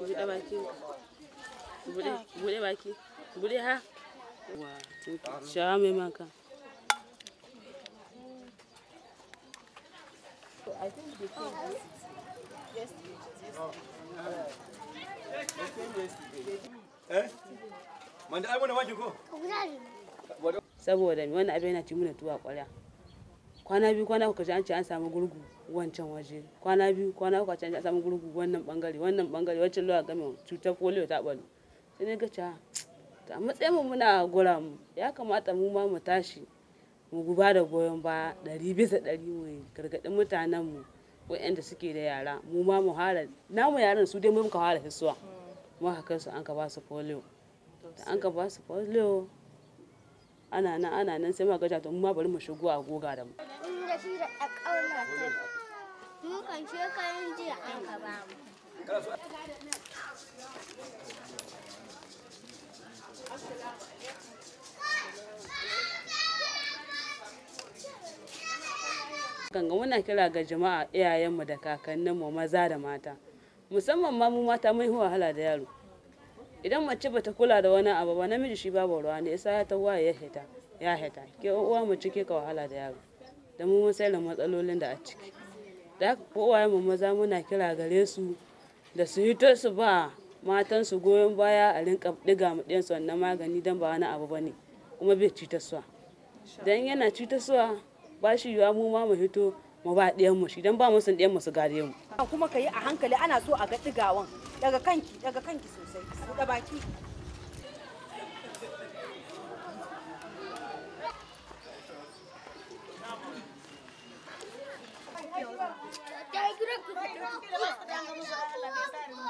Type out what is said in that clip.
buɗe baki buɗe buɗe baki buɗe ha wa sha mai maka Eh? Manda ai wannan wake ko? saboda wannan abin yana ci mana tuwa ƙwarya kwana biyu kwana uku an ce an samu gurgu wancan waje kwana biyu kwana uku an ce an samu gurgu wannan bangare wannan bangare wancan lura game cutar polio ta balo sai ne ga ca a matsayin mu muna gura mu ya kamata mu ma mu tashi mu guba da goyon baya ɗari bisa ɗari mu gargaɗin mutanen mu waɗanda suke da yara mu ma mu hara namu yaran su dai mu muka fara hisuwa mu haka su an ka ba su polio da an ka ba su polio ana nan ana nan sai ma gaja to mu ma bari mu shigo a goga da mu inda shi da ƙauna ta mu kan shekarun jiya an ka ba mu ganga muna kira ga jama'a iyayenmu da kakanninmu maza da mata musamman ma mu mata mun yi wahala da yaro idan mace bata kula da wani abu ba namiji shi babu ruwa ne isa ya tawa ya hita ya hita ke uwa mu cike ka wahala da yaro da mu mun sai da matsalolin da a ciki da haka ko uwaye mu maza muna kira gare su da su hito su ba matan su goyon baya a rinka diga mu ɗiyansu wannan magani dan ba wani abu bane kuma bai cutarwa dan yana cutarwa ba shi yiwa mu ma mu hito mu ba ɗiyan mu shi dan ba mu san ɗiyan mu su gare mu kuma ka yi a hankali ana so a ga ɗigawan daga kanki daga kanki sosai buɗe baki ta yi gidan ku